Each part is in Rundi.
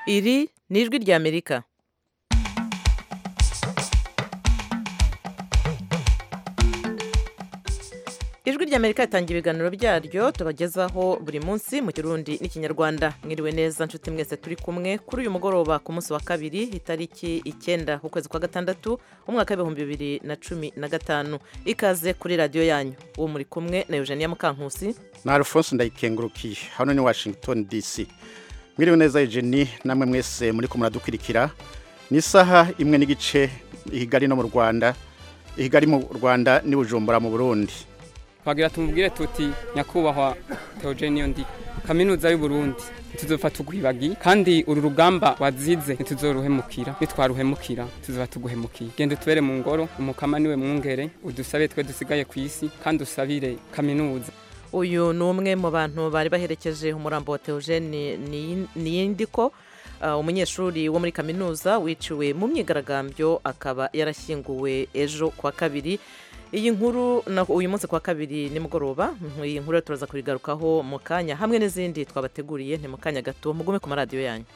iri ni ijwi ry'amerika ijwi ry'amerika ritangira ibiganiro byaryo tubagezaho buri munsi mu kirundi n'ikinyarwanda mwiriwe neza nshuti mwese turi kumwe kuri uyu mugoroba ku munsi wa kabiri itariki icyenda ukwezi kwa gatandatu umwaka w'ibihumbi bibiri na cumi na gatanu ikaze kuri radiyo yanyu uwo muri kumwe na eugenia mukankusi na alphonse ndayikengurukiye hano ni washington dc mwiriwe neza Eugenie namwe mwese muri ko muradukurikira ni isaha imwe n'igice ihigari no mu rwanda ihigari mu rwanda ni bujumbura mu burundi twagira tumubwire tuti nyakubahwa Theogene ndi kaminuza y'u Burundi ntituzopfa tugwibagi kandi uru rugamba wazize ntituzoruhemukira nitwaruhemukira tuzoba tuguhemukiye genda tubere mu ngoro umukama niwe mwungere udusabe twe dusigaye ku isi kandi usabire kaminuza uyu ni umwe mu bantu bari baherekeje umurambo wa Theogene Niyindiko umunyeshuri wo muri kaminuza wiciwe mu myigaragambyo akaba yarashyinguwe ejo kwa kabiri iyi nkuru uyu munsi kwa kabiri nimugoroba iyi nkuru turaza kuyigarukaho mu kanya hamwe n'izindi twabateguriye ni mu kanya gato mugume ku maradiyo yanyu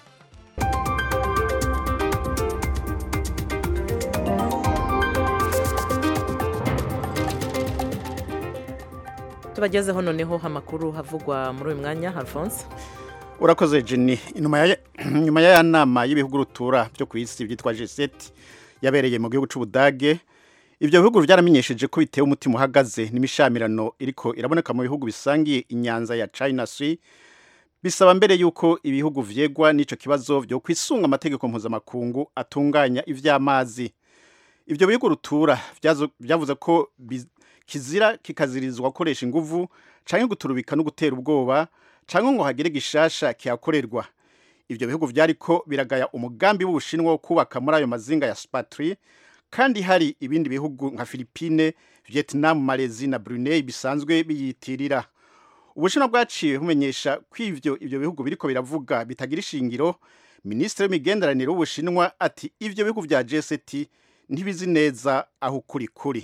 tubagezeho noneho amakuru havugwa muri uyu mwanya alphonse urakoze Jenny nyuma ya nama y'ibihugu rutura byo ku isi byitwa G7 yabereye mu gihugu cy'Ubudage ibyo bihugu byaramenyesheje ko bitewe umutima uhagaze n'imishamirano iriko iraboneka mu bihugu bisangiye inyanza ya China Sea bisaba mbere yuko ibihugu vyegwa n'ico kibazo byo kwisunga amategeko mpuzamakungu atunganya ivy'amazi ibyo bihugu rutura byavuze ko kizira kikazirizwa gukoresha inguvu canke guturubika no gutera ubwoba canke ngo hagire gishasha kihakorerwa ibyo bihugu vyariko biragaya umugambi w'ubushinwa wo kubaka muri ayo mazinga ya Spratly kandi hari ibindi bihugu nka Philippine, Vietnam, Malaysia na Brunei bisanzwe biyitirira ubushinwa bwaciye bumenyesha ko ivyo ibyo bihugu biriko biravuga bitagira ishingiro minisitiri w'imigenderanire w'ubushinwa ati ivyo bihugu vya G7 ntibizi neza aho kuri kuri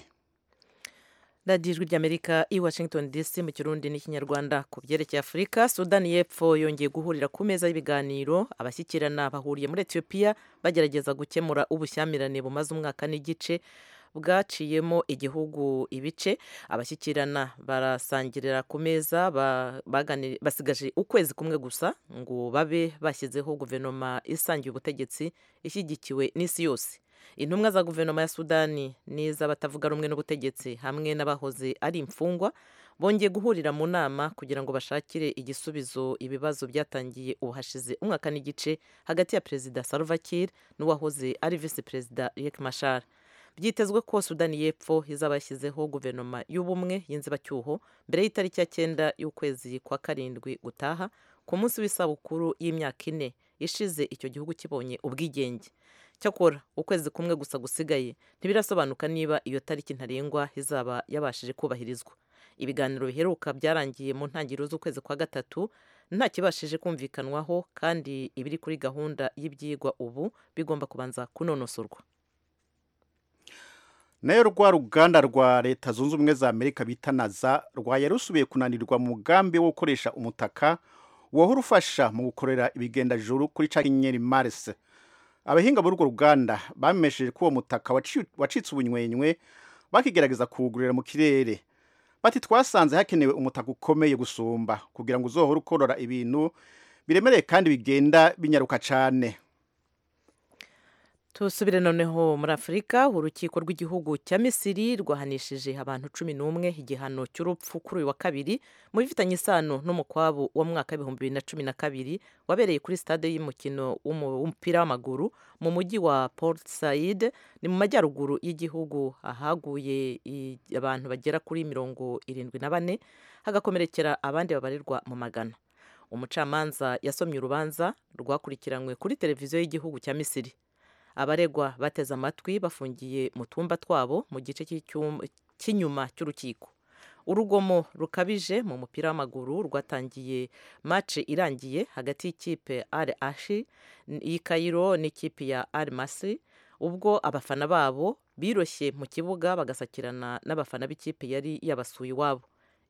radiyo ijwi ry'amerika i washington dc mu kirundi n'ikinyarwanda ku byerekeye afurika sudani y'epfo yongeye guhurira ku meza y'ibiganiro abashyikirana bahuriye muri etiyopiya bagerageza gukemura ubushyamirane bumaze umwaka n'igice bwaciyemo igihugu ibice abashyikirana barasangirira ku meza basigaje ukwezi kumwe gusa ngo babe bashyizeho guverinoma isangiye ubutegetsi ishyigikiwe n'isi yose intumwa za guverinoma ya sudani n'iz'abatavuga rumwe n'ubutegetsi hamwe n'abahoze ari imfungwa bongeye guhurira mu nama kugira ngo bashakire igisubizo ibibazo byatangiye ubu hashize umwaka n'igice hagati ya perezida Salva Kiir n'uwahoze ari visi perezida Riek Machar byitezwe ko sudani y'epfo izaba yashyizeho guverinoma y'ubumwe y'inzibacyuho mbere y'itariki ya cyenda y'ukwezi kwa karindwi gutaha ku munsi w'isabukuru y'imyaka ine ishize icyo gihugu kibonye ubwigenge cyakora ukwezi kumwe gusa gusigaye ntibirasobanuka niba iyo tariki ntarengwa izaba yabashije kubahirizwa ibiganiro biheruka byarangiye mu ntangiriro z'ukwezi kwa gatatu nta kibashije kumvikanwaho kandi ibiri kuri gahunda y'ibyigwa ubu bigomba kubanza kunonosorwa nayo rwa ruganda rwa leta zunze ubumwe za amerika bita naza rwaye rusubiye kunanirwa mu mugambi wo gukoresha umutaka wahora ufasha mu gukorera ibigendajuru kuri ca nyenyeri mars abahinga muri urwo ruganda bamesheje ko uwo mutaka wacitse ubunywenywe bakigerageza kuwugurira mu kirere bati twasanze hakenewe umutaka ukomeye gusumba kugira ngo uzohore ukorora ibintu biremereye kandi bigenda binyaruka cyane tusubire noneho muri afurika urukiko rw'igihugu cya misiri rwahanishije abantu cumi n'umwe igihano cy'urupfu kuri uyu wa kabiri mu bifitanye isano n'umukwabu wo mu mwaka w'ibihumbi bibiri na cumi na kabiri wabereye kuri stade y'umukino w'umupira w'amaguru mu mujyi wa port said ni mu majyaruguru y'igihugu ahaguye abantu bagera kuri mirongo irindwi na bane hagakomerekera abandi babarirwa mu magana umucamanza yasomye urubanza rwakurikiranywe kuri televiziyo y'igihugu cya misiri abaregwa bateze amatwi bafungiye mu twumba twabo mu gice cy'inyuma cy'urukiko urugomo rukabije mu mupira w'amaguru rwatangiye mace irangiye hagati y'ikipe ari ashi y'i kayiro n'ikipe ya ari masi ubwo abafana babo biroshye mu kibuga bagasakirana n'abafana b'ikipe yari yabasuye iwabo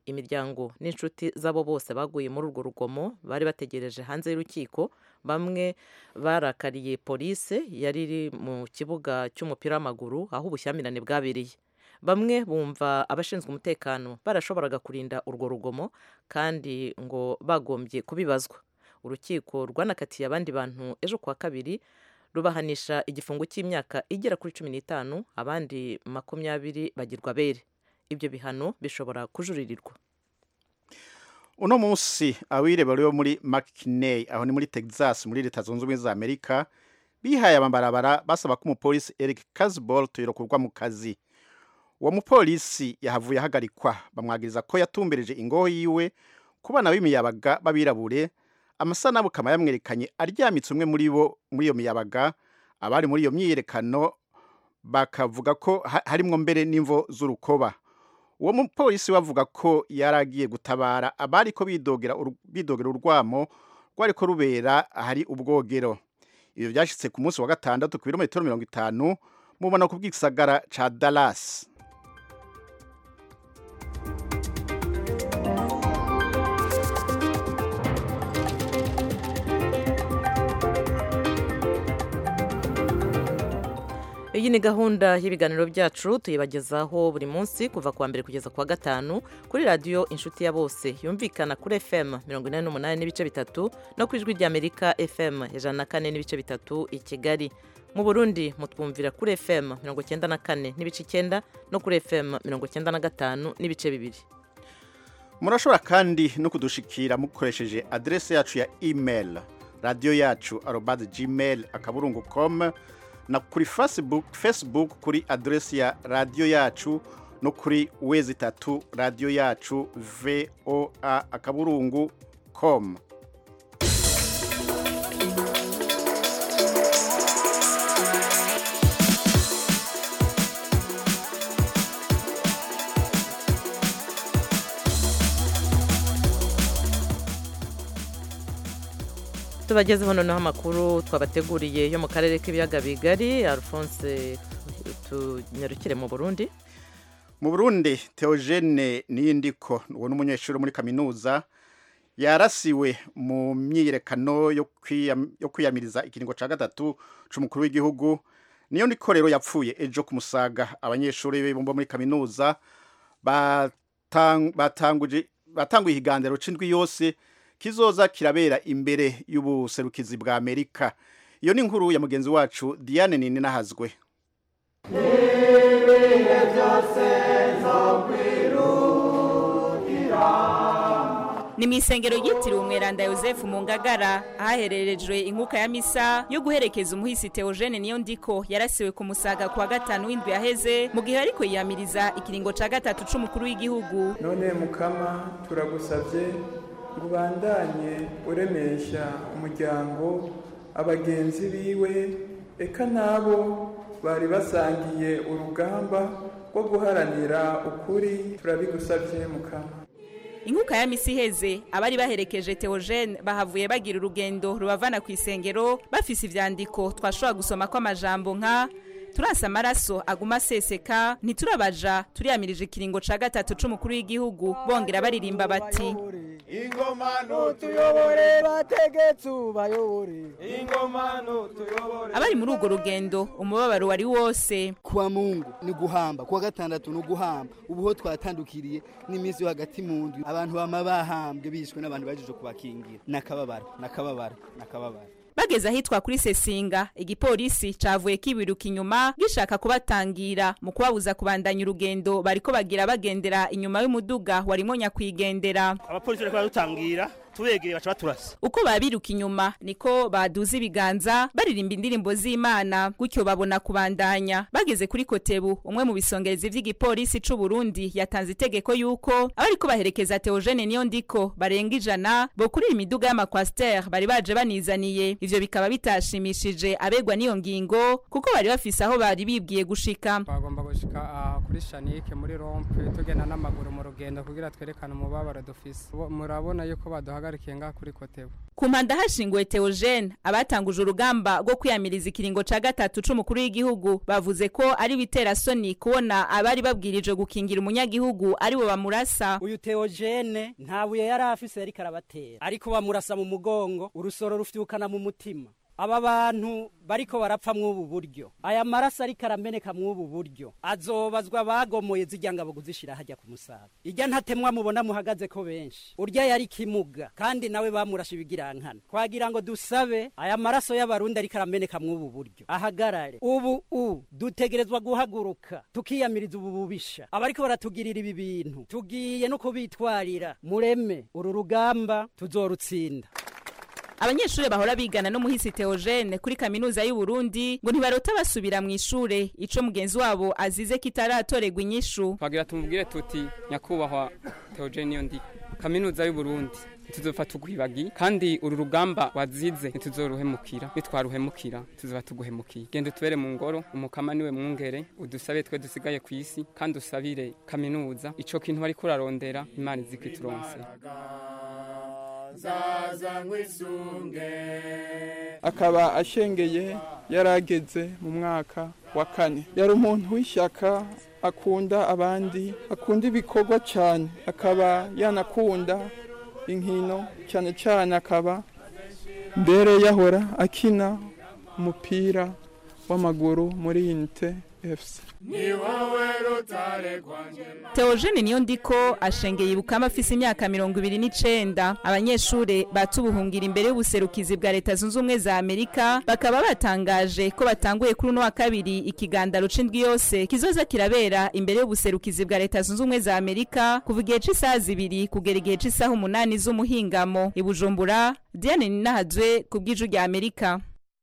imiryango n'inshuti z'abo bose baguye muri urwo rugomo bari bategereje hanze y'urukiko bamwe barakariye polise yari iri mu kibuga cy'umupira w'amaguru aho ubushyamirane bwabereye bamwe bumva abashinzwe umutekano barashoboraga kurinda urwo rugomo kandi ngo bagombye kubibazwa urukiko rwanakatiye abandi bantu ejo kuwa kabiri rubahanisha igifungo cy'imyaka igera kuri cumi n'itanu abandi makumyabiri bagirwa bere ibyo bihano bishobora kujuririrwa uno munsi abireba bo muri mckinney aho ni muri texas muri leta zunze ubumwe za amerika bihaye amabarabara basaba ko umupolisi eric casbolt yirokurwa mu kazi uwo mupolisi yahavuye ahagarikwa bamwagiriza ko yatumbereje ingoho yiwe ku bana b'imiyabaga b'abirabure amasanamu kama yamwerekanye aryamitse umwe muri bo muri iyo miyabaga abari muri iyo myiyerekano bakavuga ko harimwo mbere n'imvo z'urukoba uwo mupolisi bavuga ko yari agiye gutabara abari ko bidogera bidogera urwamo rwari ko rubera ahari ubwogero ibyo byashyitse ku munsi wa gatandatu ku birometero mirongo itanu mubona ku bw'isagara ca Dallas iyi ni gahunda y'ibiganiro byacu tuyibagezaho buri munsi kuva ku wa mbere kugeza ku wa gatanu kuri radiyo inshuti ya bose yumvikana kuri fm mirongo inani n'umunani n'ibice bitatu no ku ijwi ry'amerika fm ijana na kane n'ibice bitatu i kigali mu burundi mutwumvira kuri fm mirongo icyenda na kane n'ibice icyenda no kuri fm mirongo icyenda na gatanu n'ibice bibiri murashobora kandi no kudushikira mukoresheje aderesi yacu ya email radiyo yacu arobaze gmail akaburungu com na kuri facebook facebook kuri aderesi ya radiyo yacu no kuri wezi itatu radiyo yacu voa akaburungu com tubagezeho noneho amakuru twabateguriye yo mu karere k'ibiyaga bigari alphonse tunyarukire mu burundi mu burundi teogene niyindiko uwo ni umunyeshuri muri kaminuza yarasiwe mu myiyerekano yo kwiyamiriza ikiringo cya gatatu cy'umukuru w'igihugu niyo niko rero yapfuye ejo ku musaga abanyeshuri bo muri kaminuza batanguye ihiganiro cy'indwi yose kizoza kirabera imbere y'ubuserukizi bwa amerika iyo ni inkuru ya mugenzi wacu diane nini nahazwe ni mu isengero ryitiriwe umweranda yosefu mu ngagara ahahererejwe inkuka ya misa yo guherekeza umuhisi teogene niyo ndiko yarasiwe ku musaga ku wa gatanu w'indwi yaheze mu gihe ariko yiyamiriza ikiringo cya gatatu c'umukuru w'igihugu none mukama turagusabye ngo ubandanye uremesha umuryango abagenzi biwe eka n'abo bari basangiye urugamba rwo guharanira ukuri turabigusabye mukama inkuka ya misi iheze abari baherekeje teogene bahavuye bagira urugendo rubavana ku isengero bafise ivyandiko twashobora gusoma ko amajambo nka turasa amaraso aguma aseseka ntiturabaja turiyamirije ikiringo ca gatatu c'umukuru w'igihugu bongera baririmba bati ingoma nutuyobore bategetsi ubayobore ingoma nutuyobore abari muri urwo rugendo umubabaro wari wose kuwa mungu ni guhamba kuwa gatandatu ni uguhamba ubuho twatandukiriye n'iminsi yo hagati mu ndwi abantu bama bahambwe bishwe n'abantu bajeje kubakingira nakababara nakababara nakababara bageze ahitwa kuri sesinga igipolisi cavuye kibiruka inyuma gishaka kubatangira mu kubabuza kubandanya urugendo bariko bagira bagendera inyuma y'umuduga warimo nyakwigendera abapolisi bariko baradutangira tubegeye baca baturasa uko babiruka inyuma niko baduza ibiganza baririmba indirimbo z'imana gutyo babona kubandanya bageze kuri kotebu umwe mu bisongerezi vy'igipolisi c'u Burundi yatanze itegeko yuko abariko baherekeza Theogene niyo ndiko barenga ijana bo kuri imiduga y'amakwasiteri bari baje banizaniye ivyo bikaba bitashimishije abegwa n'iyo ngingo kuko bari bafise aho bari bibwiye gushika twagomba gushika aha kuri shanike muri rompe tugenda n'amaguru mu rugendo kugira twerekane umubabaro dufise murabona yuko baduhaga duhagarikiye ngaha kuri kotebu ku mpanda hashinguwe Theogene abatanguje urugamba rwo kwiyamiriza ikiringo ca gatatu c'umukuru w'igihugu bavuze ko ari bitera soni kubona abari babwirije gukingira umunyagihugu ari bo bamurasa uyu Theogene nta buye yari afise yariko arabatera ariko bamurasa mu mugongo urusoro rufyukana mu mutima aba bantu bariko barapfa mw'ubu buryo aya maraso ariko arameneka mw'ubu buryo azobazwa bagomoye zirya ngabo kuzishira hajya ku musaba irya ntatemwa mubona muhagaze ko benshi urya yari kimuga kandi nawe bamurashe ibigirankana twagira ngo dusabe aya maraso y'abarundi ariko arameneka mw'ubu buryo ahagarare ubu u dutegerezwa guhaguruka tukiyamiriza ubu bubisha abariko baratugirira ibi bintu tugiye no kubitwarira mureme uru rugamba tuzorutsinda abanyeshuri bahora bigana no muhisi Theogene kuri kaminuza y'u Burundi ngo ntibarota basubira mu ishure ico mugenzi wabo azize kitaratorerwa inyishu twagira tumubwire tuti nyakubahwa Theogene niyo ndi kaminuza y'u Burundi tuzofata ugwibagi kandi uru rugamba wazize ntituzoruhemukira nitwaruhemukira tuzoba tuguhemukiye genda utubere mu ngoro umukama niwe mwungere udusabe twe dusigaye ku isi kandi usabire kaminuza ico kintu bariko urarondera imana izikituronse akaba ashengeye yarageze mu mwaka wa kane yari umuntu w'ishyaka akunda abandi akunda ibikorwa cyane akaba yanakunda inkino cyane cyane akaba mbere yahora akina umupira w'amaguru muri inite efuse Theogene niyo ndiko ashengeye ibukama afise imyaka mirongo ibiri n'icenda abanyeshure batubuhungira imbere y'ubuserukizi bwa leta zunze ubumwe za amerika bakaba batangaje ko batanguye kuri uno wa kabiri ikigandaro c'indwi yose kizoza kirabera imbere y'ubuserukizi bwa leta zunze ubumwe za amerika kuva igihe c'isaha zibiri kugera igihe c'isaha umunani z'umuhingamo i bujumbura diane ninahazwe ku bw'iju rya amerika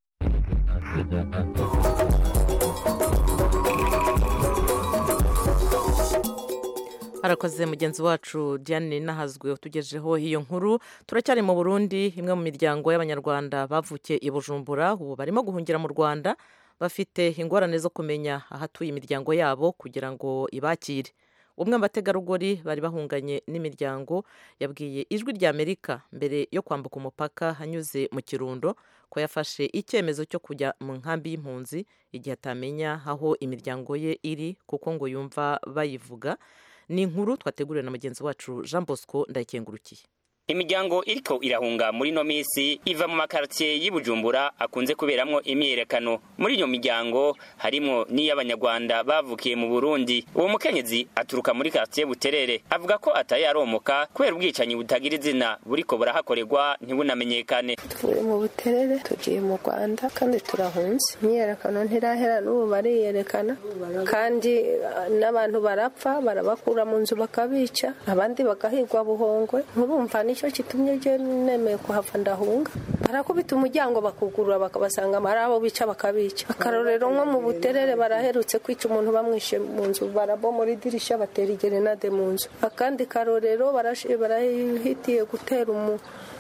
arakoze mugenzi wacu diane nahazwe utugejeho iyo nkuru turacyari mu burundi imwe mu miryango y'abanyarwanda bavukiye i bujumbura ubu barimo guhungira mu rwanda bafite ingorane zo kumenya ahatuye imiryango yabo kugira ngo ibakire umwe mu bategarugori bari bahunganye n'imiryango yabwiye ijwi rya amerika mbere yo kwambuka umupaka anyuze mu kirundo ko yafashe icyemezo cyo kujya mu nkambi y'impunzi igihe atamenya aho imiryango ye iri kuko ngo yumva bayivuga ni inkuru twateguriwe na mugenzi wacu jean bosco ndayikengurukiye imiryango iriko irahunga muri no misi iva mu makartier y'Ibujumbura akunze kuberamwo imyiyerekano muri iyo miryango harimwo n'iy'abanyarwanda bavukiye mu Burundi uwo mukenyezi aturuka muri quartier Buterere avuga ko ataye aromoka kubera ubwicanyi butagira izina buriko burahakorerwa ntibunamenyekane tuvuye mu Buterere tugiye mu Rwanda kandi turahunze imyiyerekano ntirahera n'ubu bariyerekana kandi n'abantu barapfa barabakura mu nzu bakabica abandi bagahigwa buhongwe nturumva nicyo kitumye je nemeye kuhava ndahunga barakubita umuryango bakugurura bakabasanga ari abo bica bakabica akarorero nko mu buterere baraherutse kwica umuntu bamwishe mu nzu barabo muri dirisha batera igerenade mu nzu akandi karorero barahitiye gutera umu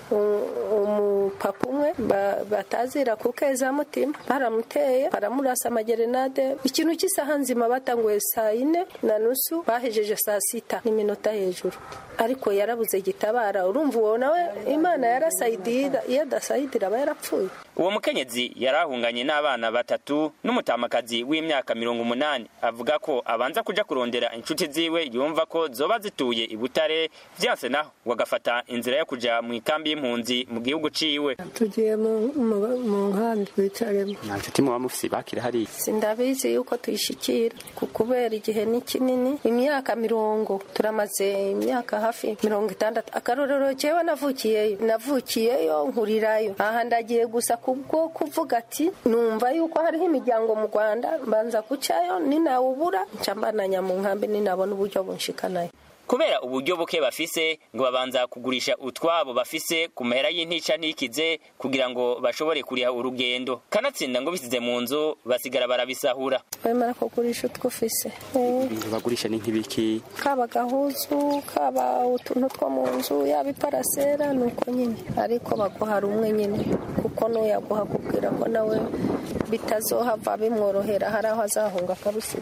umupapa umwe batazira ku mutima baramuteye baramurasa amagerenade ikintu cy'isaha nzima batanguye saa yine na nusu bahejeje saa sita n'iminota hejuru ariko yarabuze gitabara urumva uwo nawe imana yarasayidira iyo adasayidira aba yarapfuye uwo mukenyezi yarahunganye n'abana batatu n'umutamakazi w'imyaka mirongo umunani avuga ko abanza kuja kurondera inshuti ziwe yumva ko zoba zituye i butare vyanse naho wagafata inzira yo kuja mu ikambi y'impunzi mu gihugu ciwe tugiye mu nkambi wicaremo nta nshuti muba mufise bakira hariya sindabizi yuko tuyishikira kubera igihe ni kinini imyaka mirongo turamaze imyaka hafi mirongo itandatu akarorero jewe navukiyeyo navukiyeyo nkurirayo aha ndagiye gusa kubwo kuvuga ati numva yuko hariho imiryango mu rwanda mbanza gucayo ninawubura nca mbananya mu nkambi ninabona uburyo bunshikanayo kubera uburyo buke bafise ngo babanza kugurisha utwabo bafise ku mahera y'intica ntikize kugira ngo bashobore kuriha urugendo kanatsinda ngo bisize mu nzu basigara barabisahura bemera kugurisha utwo ufise bagurisha ni nk'ibiki kaba gahuzu kaba utuntu two mu nzu yaba iparasera ni uko nyine ariko baguha rumwe nyine kuko n'uyaguha kubwira ko nawe bitazohava bimworohera hari aho azahunga akabisiga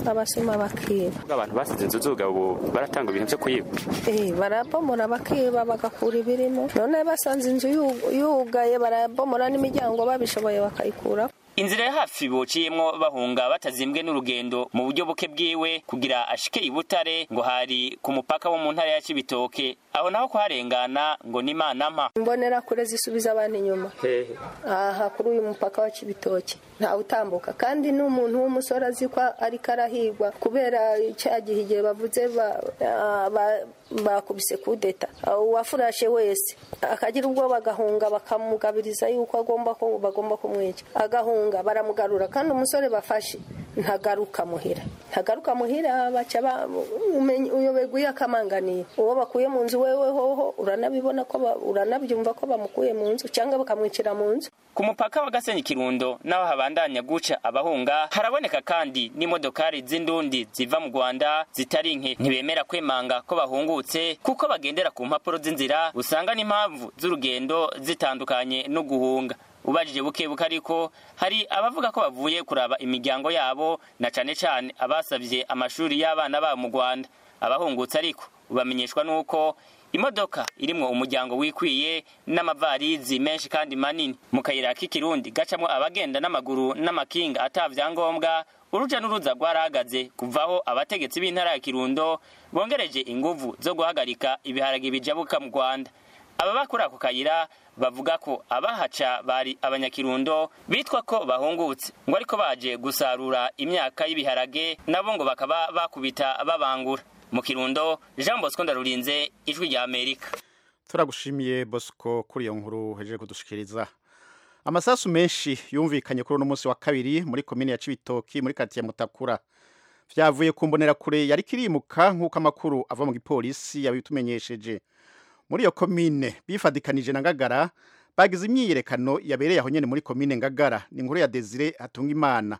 abasuma bakiba abantu basize inzu zuga ubu baratanga ibintu byo kuyiba Eh, barabomora bakiba bagakura ibirimo none basanze inzu yu- yugaye barabomora n'imiryango babishoboye bakayikuraho inzira ya hafi bociyemwo bahunga batazimbwe n'urugendo mu buryo buke bwiwe kugira ashike i butare ngo hari ku mupaka wo mu ntara ya cibitoke aho naho kuharengana ngo ni imana mpa imbonera kure zisubiza abantu inyuma hehe aha kuri uyu mupaka wa kibitoki ntawe utambuka kandi n'umuntu w'umusore azi ko ariko arahigwa kubera cya gihe igihe bavuze ba- ah, ba- bakubise kudeta Ah, uwafurashe wese akagira ubwoba agahunga bakamugabiriza yuko agomba ko bagomba kumwica agahunga baramugarura kandi umusore bafashe ntagaruka muhira ntagaruka muhira baca ba- umenye- uyoberwa iyo akamanganiye uwo bakuye mu nzu wewe hoho uranabibona ko ba- uranabyumva ko bamukuye mu nzu cyangwa bakamwicira mu nzu ku mupaka wa gasenyi kirundo naho habandanya guca abahunga haraboneka kandi n'imodokari z'indundi ziva mu rwanda zitari nke ntibemera kwemanga ko bahungutse kuko bagendera ku mpapuro z'inzira usanga n'impamvu z'urugendo zitandukanye no guhunga ubajije buke buke ariko hari abavuga ko bavuye kuraba imiryango yabo na cane cane abasavye amashuri y'abana babo mu rwanda abahungutse ariko ubamenyeshwa n'uko imodoka irimwo umuryango wikwiye n'amavarizi menshi kandi manini mu kayira k'ikirundi gacamwo abagenda n'amaguru n'amakinga ata vyangombwa uruja n'uruza rwarahagaze kuvaho abategetsi b'intara ya kirundo bongereje inguvu zo guhagarika ibiharage bijabuka mu rwanda ababa kuri ako kayira bavuga ko abahaca bari abanyakirundo bitwa ko bahungutse ngo ariko baje gusarura imyaka y'ibiharage nabo ngo bakaba bakubita babangura mu kirundo jean bosco ndarurinze ijwi rya amerika turagushimiye bosco kuri iyo nkuru hejeje kudushikiriza amasasu menshi yumvikanye kuri uno munsi wa kabiri muri komine ya cibitoki muri kati ya mutakura vyavuye ku mbonerakure yari kirimuka nk'uko amakuru ava mu gipolisi yabitumenyesheje muri iyo komine bifadikanije na ngagara bagize imyiyerekano yabereye aho nyene muri komine ngagara ni inkuru ya desire hatunga imana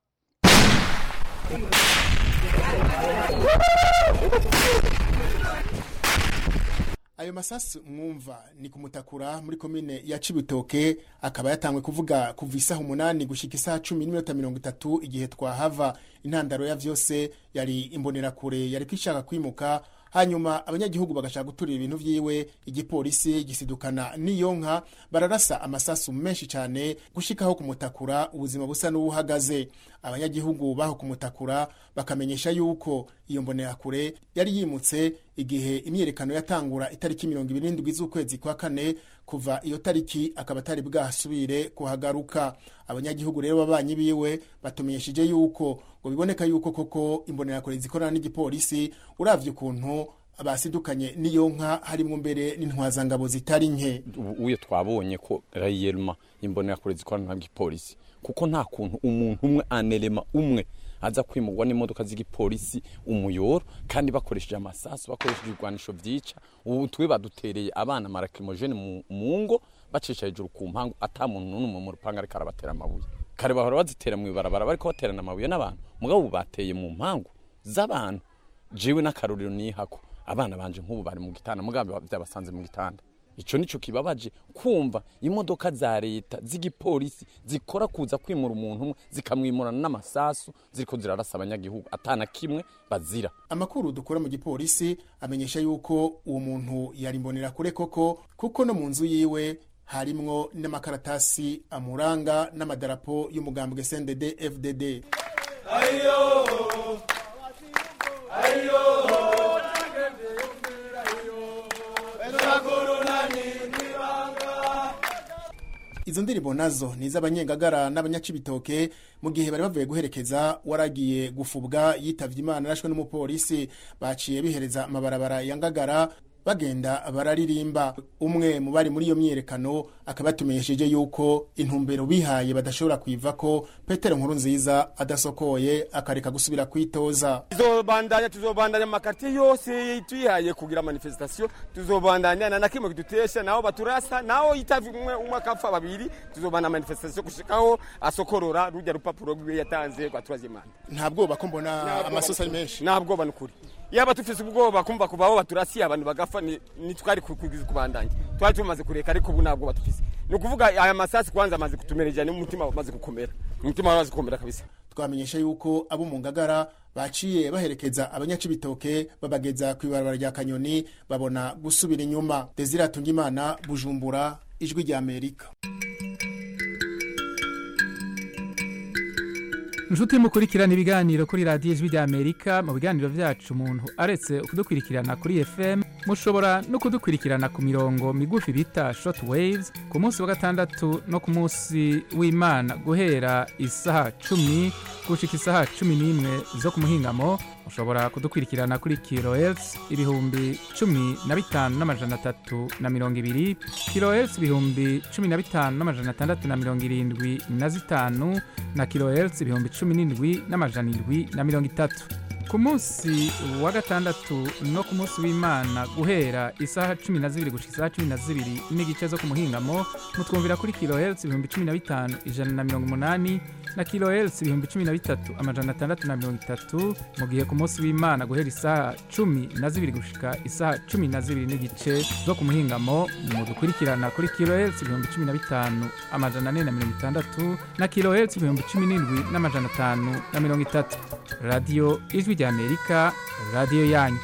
ayo masasu mwumva ni kumutakura muri komine ya cibitoke akaba yatangwe kuvuga kuva isaha umunani gushika isaha cumi n'iminota mirongo itatu igihe twahava intandaro ya vyose yari imbonerakure yari kwishaka kwimuka hanyuma abanyagihugu bagashaka guturira ibintu vyiwe igipolisi gisidukana n'iyo nka bararasa amasasu menshi cyane gushikaho kumutakura ubuzima busa n'ubuhagaze abanyagihugu baho kumutakura bakamenyesha yuko iyo mbonerakure yari yimutse igihe imyiyerekano yatangura itariki mirongo ibiri n'indwi z'ukwezi kwa kane kuva iyo tariki akaba atari bwasubire kuhagaruka abanyagihugu rero babanyi biwe batumenyesheje yuko ngo biboneka yuko koko imbonerakure zikorana n'igipolisi uravye ukuntu basidukanye n'iyo nka harimwo mbere n'intwazangabo zitari nke uyo twabonye ko rayelma imbonerakure zikorana n'igipolisi kuko nta kuntu umuntu umwe anerema umwe aza kwimurwa n'imodoka z'igipolisi umuyoro kandi bakoresheje amasasu bakoresheje ibigwanisho vyica ubu twe badutereye abana marakrimogene mu, mu ngo bacisha hejuru ku mpangu ata muntu n'umwe mu rupanga ariko arabatera amabuye kare bahora bazitera mu ibarabara bariko baterana amabuye n'abantu mugabo ubu bateye mu mpangu z'abantu jewe n'akarorero nihako abana banje nk'ubu bari mu gitanda mugabo vyabasanze mu gitanda ico nico kibabaje kumva imodoka za leta z'igipolisi zikora kuza kwimura umuntu umwe zikamwimurana n'amasasu ziriko zirarasa abanyagihugu atana kimwe bazira amakuru dukura mu gipolisi amenyesha yuko uwo muntu yari imbonerakure koko kuko no mu nzu yiwe harimwo n'amakaratasi amuranga n'amadarapo y'umugambwe SNDD FDD ayo ayo izo ndirimbo nazo ni iz'abanyengagara n'abanyacibitoke mu gihe bari bavuye guherekeza waragiye gufubwa yitavye imana arashwe n'umupolisi baciye bihereza amabarabara ya ngagara bagenda bararirimba umwe mu bari muri iyo myiyerekano akaba yatumenyesheje yuko intumbero bihaye badashobora kuiva ko petero nkuru nziza adasokoye akareka gusubira kwitoza tuzobandanya tuzobandanya makartier yose twihaye kugira manifestation tuzobandanya na nakimwe kidutesha naho baturasa naho itavi umwe umwe akapfa babiri tuzobana manifestation gushikaho asokorora rujya rupapuro rwiwe yatanze kwa troisième manda nta bwoba ko mbona amasosa ari menshi nta bwoba nukuri yaba tufise ubwoba kumva kuvaho baturasiye abantu bagafa ni, ni twari kugiza kubandanya twari tumaze kureka ariko ubu ntabwo batufise ni ukuvuga aya masasi kwanza amaze kutumereja n'umutima wamaze gukomera umutima wamaze gukomera kabisa twamenyesha yuko abo mu ngagara baciye baherekeza abanyacibitoke babageza ku ibarabara rya kanyoni babona gusubira inyuma desire atungimana bujumbura ijwi rya amerika inshuti mukurikirana ibiganiro kuri radiyo ijwi rya amerika mu biganiro byacu umuntu aretse kudukurikirana kuri fm mushobora no kudukurikirana ku mirongo migufi bita short waves ku munsi wa gatandatu no ku munsi w'imana guhera isaha cumi gushika isaha cumi n'imwe zo ku muhingamo mushobora kudukurikirana kuri kilohertz ibihumbi cumi na bitanu n'amajana atatu na mirongo ibiri kilohertz ibihumbi cumi na bitanu n'amajana atandatu na mirongo irindwi na zitanu na kilohertz ibihumbi cumi n'indwi n'amajana indwi na mirongo itatu ku munsi wa gatandatu no ku munsi w'imana guhera isaha cumi na zibiri gushika isaha cumi na zibiri n'igice zo ku muhingamo mutwumvira kuri kilohertz ibihumbi cumi na bitanu ijana na mirongo umunani na kilohertz ibihumbi cumi na bitatu amajana atandatu na mirongo itatu mu gihe ku munsi w'imana guhera isaha cumi na zibiri gushika isaha cumi na zibiri n'igice zo ku muhingamo mudukurikirana kuri kilohertz ibihumbi cumi na bitanu amajana ane na mirongo itandatu na kilohertz ibihumbi cumi n'indwi n'amajana atanu na mirongo itatu radiyo ijwi rya amerika radiyo yanyu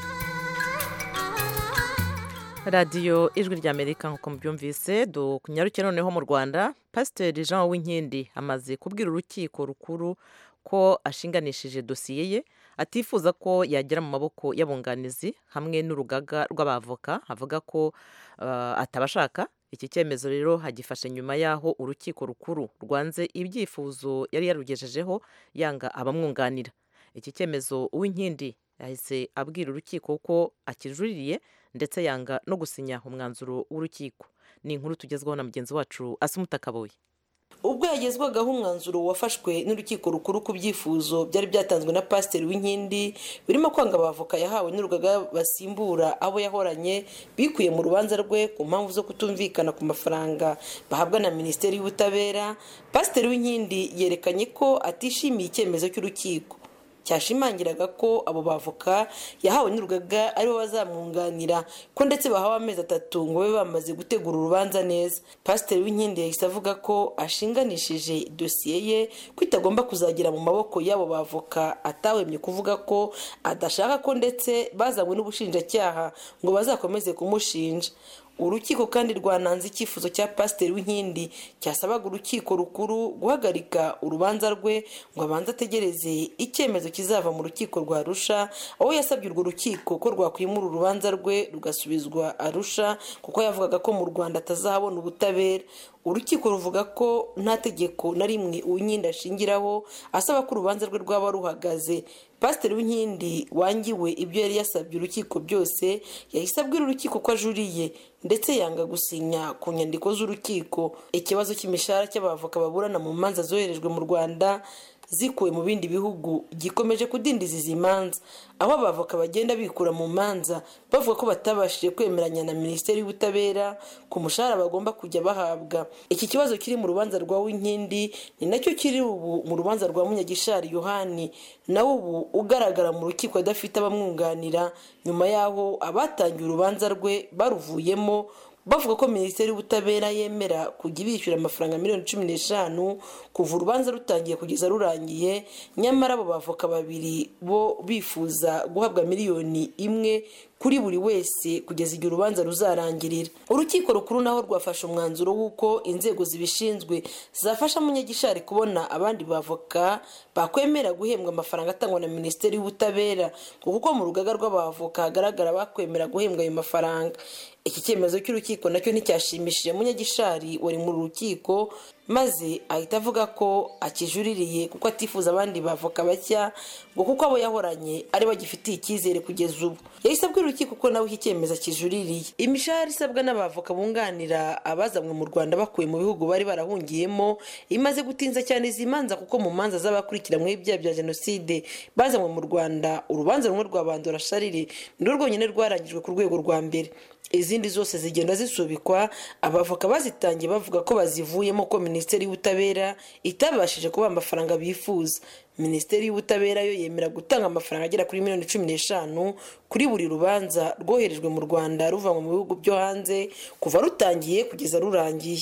radiyo ijwi rya amerika nk'uko mubyumvise dukunyaruke noneho mu rwanda pasiteri jean uwinkindi amaze kubwira urukiko rukuru ko ashinganishije dosiye ye atifuza ko yagera mu maboko y'abunganizi hamwe n'urugaga rw'abavoka avuga ko atabashaka iki cyemezo rero hagifashe nyuma y'aho urukiko rukuru rwanze ibyifuzo yari yarugejejeho yanga abamwunganira iki cyemezo uwinkindi yahise abwira urukiko ko akijuririye ndetse yanga no gusinya umwanzuro w'urukiko ni inkuru tugezwaho na mugenzi wacu asumutakaboye ubwo yagezwagaho umwanzuro wafashwe n'urukiko rukuru ku byifuzo byari byatanzwe na pasiteri w'inkindi birimo kwanga abavoka yahawe n'urugaga basimbura abo yahoranye bikuye mu rubanza rwe ku mpamvu zo kutumvikana ku mafaranga bahabwa na minisiteri y'ubutabera pasiteri w'inkindi yerekanye ko atishimiye icyemezo cy'urukiko cyashimangiraga ko abo bavoka yahawe n'urugaga aribo bazamwunganira ko ndetse bahawe amezi atatu ngo babe bamaze gutegura urubanza neza pasiteri w'inkindi yahise avuga ko ashinganishije dosiye ye ko itagomba kuzagera mu maboko y'abo bavoka atahwemye kuvuga ko adashaka ko ndetse bazanywe n'ubushinjacyaha ngo bazakomeze kumushinja urukiko kandi rwananze icyifuzo cya pasiteri w'inkindi cyasabaga urukiko rukuru guhagarika urubanza rwe ngo abanze ategereze icyemezo kizava mu rukiko rwa arusha aho yasabye urwo rukiko ko rwakwimura urubanza rwe rugasubizwa arusha kuko yavugaga ko mu rwanda atazahabona ubutabera urukiko ruvuga ko nta tegeko na rimwe uwinkindi ashingiraho asaba ko urubanza rwe rwaba ruhagaze pasiteri w'inkindi wangiwe ibyo yari yasabye urukiko byose yahise abwira urukiko ko ajuriye ndetse yanga gusinya ku nyandiko z'urukiko ikibazo cy'imishahara cy'abavoka baburana mu manza zoherejwe mu rwanda zikuwe mu bindi bihugu gikomeje kudindiza izi manza aho abavoka bagenda bikura mu manza bavuga ko batabashije kwemeranya na minisiteri y'ubutabera ku mushahara bagomba kujya bahabwa iki kibazo kiri mu rubanza rwa winkindi ni nacyo kiri ubu mu rubanza rwa munyagishari yohani nawe ubu ugaragara mu rukiko adafite abamwunganira nyuma y'aho abatangiye urubanza rwe baruvuyemo bavuga ko minisiteri y'ubutabera yemera kujya ibishyura amafaranga miliyoni cumi n'eshanu kuva urubanza rutangiye kugeza rurangiye nyamara abo bavoka babiri bo bifuza guhabwa miliyoni imwe kuri buri wese kugeza igihe urubanza ruzarangirira urukiko rukuru naho rwafashe umwanzuro w'uko inzego zibishinzwe zafasha munyagishari kubona abandi bavoka bakwemera guhembwa amafaranga atangwa na minisiteri y'ubutabera kuko mu rugaga rw'abavoka hagaragara bakwemera guhembwa ayo mafaranga iki cyemezo cy'urukiko nacyo nticyashimishije munyagishari wari mu rukiko maze ahita avuga ko akijuririye kuko atifuza abandi bavoka bashya ngo kuko abo yahoranye ari bagifitiye icyizere kugeza ubu yahise abwira urukiko ko nawe iki cyemezo akijuririye imishahara isabwa n'abavoka bunganira abazanywe mu rwanda bakuye mu bihugu bari barahungiyemo imaze gutinza cyane izi manza kuko mu manza z'abakurikiranyweho ibyaha bya jenoside bazanywe mu rwanda urubanza rumwe rwa bandora sharire nirwo rwonyine rwarangijwe ku rwego rwa mbere izindi zose zigenda zisubikwa abavoka bazitangiye bavuga ko bazivuyemo ko minisiteri y'ubutabera itabashije kubaha amafaranga bifuza minisiteri y'ubutabera yo yemera gutanga amafaranga agera kuri miliyoni cumi n'eshanu kuri buri rubanza rwoherejwe mu rwanda ruvanwa mu bihugu byo hanze kuva rutangiye kugeza rurangiye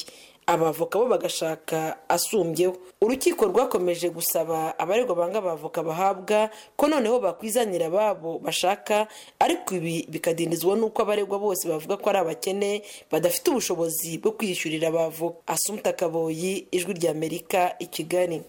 abavoka bo bagashaka asumbyeho urukiko rwakomeje gusaba abaregwa banga abavoka bahabwa ko noneho bakwizanira ababo bashaka ariko ibi bikadindizwa n'uko abaregwa bose bavuga ko ari abakene badafite ubushobozi bwo kwiyishyurira abavoka asumta kaboyi ijwi ry'amerika i kigali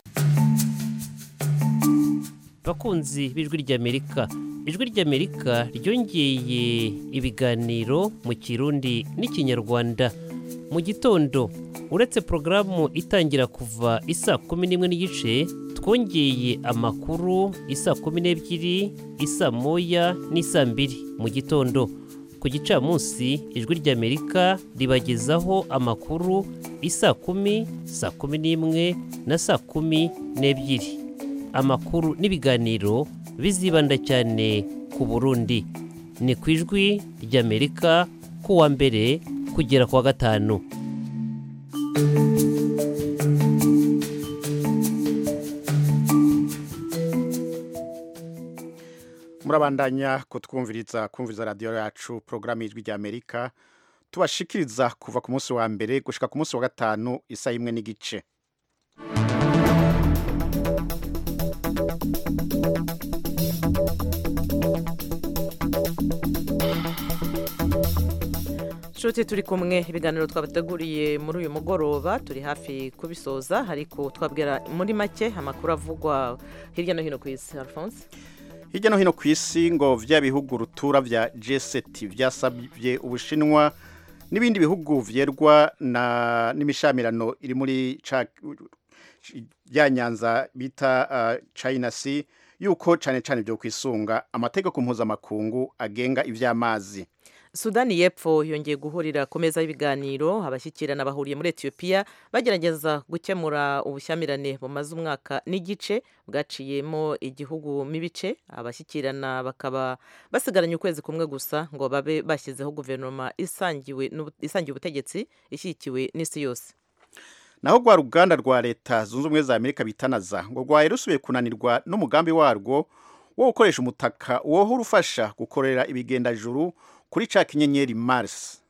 bakunzi b'ijwi ry'amerika ijwi ry'amerika ryongeye ibiganiro mu kirundi n'ikinyarwanda mu gitondo uretse porogaramu itangira kuva isa kumi n'imwe n'igice twongeye amakuru isa kumi n'ebyiri isa moya n'isa mbiri mu gitondo ku gicamunsi ijwi ry'amerika ribagezaho amakuru isa kumi saa kumi n'imwe na saa kumi n'ebyiri amakuru n'ibiganiro bizibanda cyane ku burundi ni ku ijwi ry'amerika ku wa mbere kugera ku wa gatanu murabandanya kutwumviriza kumviriza radiyo yacu porogaramu y'ijwi ry'amerika tubashikiriza kuva ku munsi wa mbere gushika ku munsi wa gatanu isa imwe n'igice nshuti turi kumwe ibiganiro twabateguriye muri uyu mugoroba turi hafi kubisoza ariko twabwira muri make amakuru avugwa hirya no hino ku isi alphonse hirya no hino ku isi ngo vya bihugu rutura vya G7 vyasabye ubushinwa n'ibindi bihugu vyerwa na n'imishamirano iri muri ya nyanza bita uh, China Sea yuko cane cane byo kwisunga amategeko mpuzamakungu agenga ivy'amazi sudani y'epfo yongeye guhurira ku meza y'ibiganiro abashyikirana bahuriye muri etiyopiya bagerageza gukemura ubushyamirane bumaze umwaka n'igice bwaciyemo igihugu mibice abashyikirana bakaba basigaranye ukwezi kumwe gusa ngo babe bashyizeho guverinoma isangiwe isangiye ubutegetsi ishyigikiwe n'isi yose naho rwa ruganda rwa leta zunze ubumwe za amerika bitanaza ngo rwaye rusubiye kunanirwa n'umugambi warwo wo gukoresha umutaka wohora ufasha gukorera ibigendajuru kuri ca kinyenyeri Mars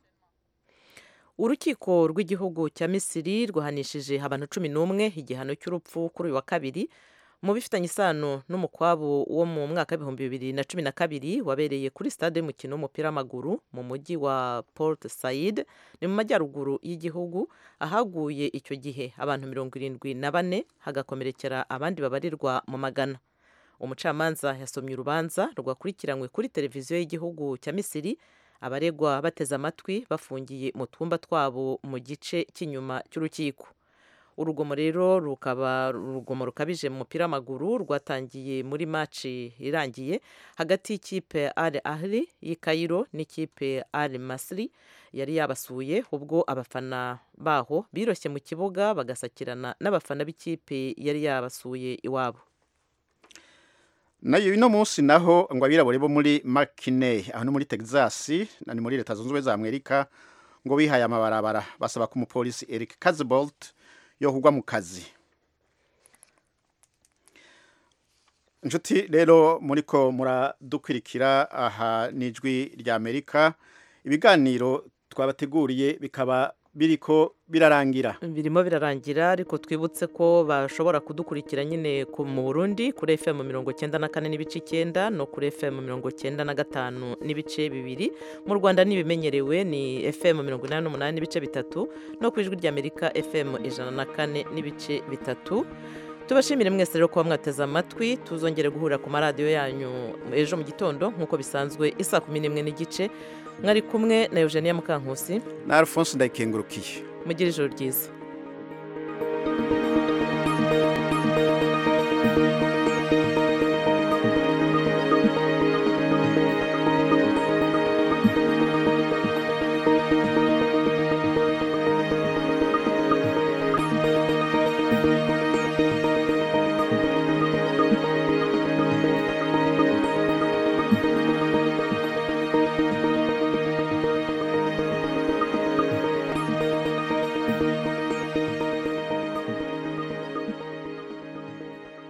urukiko rw'igihugu cya misiri rwahanishije abantu cumi n'umwe igihano cy'urupfu kuri uyu wa kabiri mu bifitanye isano n'umukwabu wo mu mwaka w'ibihumbi bibiri na cumi na kabiri wabereye kuri stade y'umukino w'umupira w'amaguru mu mujyi wa port said ni mu majyaruguru y'igihugu ahaguye icyo gihe abantu mirongo irindwi na bane hagakomerekera abandi babarirwa mu magana umucamanza yasomye urubanza rwakurikiranywe kuri televiziyo y'igihugu cya misiri abaregwa bateze amatwi bafungiye mu twumba twabo mu gice cy'inyuma cy'urukiko urugomo rero rukaba urugomo rukabije mu mupira w'amaguru rwatangiye muri maci irangiye hagati y'ikipe ari ahli y'i Cairo n'ikipe ari masiri yari yabasuye ubwo abafana baho biroshye mu kibuga bagasakirana n'abafana b'ikipe yari yabasuye iwabo nayo ino munsi naho ngo abirabure bo muri Mackinac aho no muri Texas ni muri leta zunze ubumwe za Amerika ngo bihaye amabarabara basaba ko umupolisi Eric Kazibolt yo kugwa mu kazi inshuti rero muri ko muradukwirikira aha n'ijwi rya Amerika ibiganiro twabateguriye bikaba biriko birarangira birimo birarangira ariko twibutse ko bashobora kudukurikira nyine mu burundi kuri fm mirongo cyenda na kane n'ibice icyenda no kuri fm mirongo cyenda na gatanu n'ibice bibiri mu rwanda n'ibimenyerewe ni fm mirongo inani n'umunani n'ibice bitatu no ku ijwi ry'amerika fm ijana na kane n'ibice bitatu tubashimire mwese rero kuba mwateze amatwi tuzongere guhurira ku maradiyo yanyu ejo mu gitondo nk'uko bisanzwe isa kumi n'imwe n'igice mwari kumwe na eugenia mukankusi na alphonse ndayikengurukiye mugire ijoro ryiza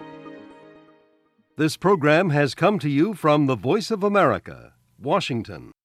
This program has come to you from the Voice of America, Washington.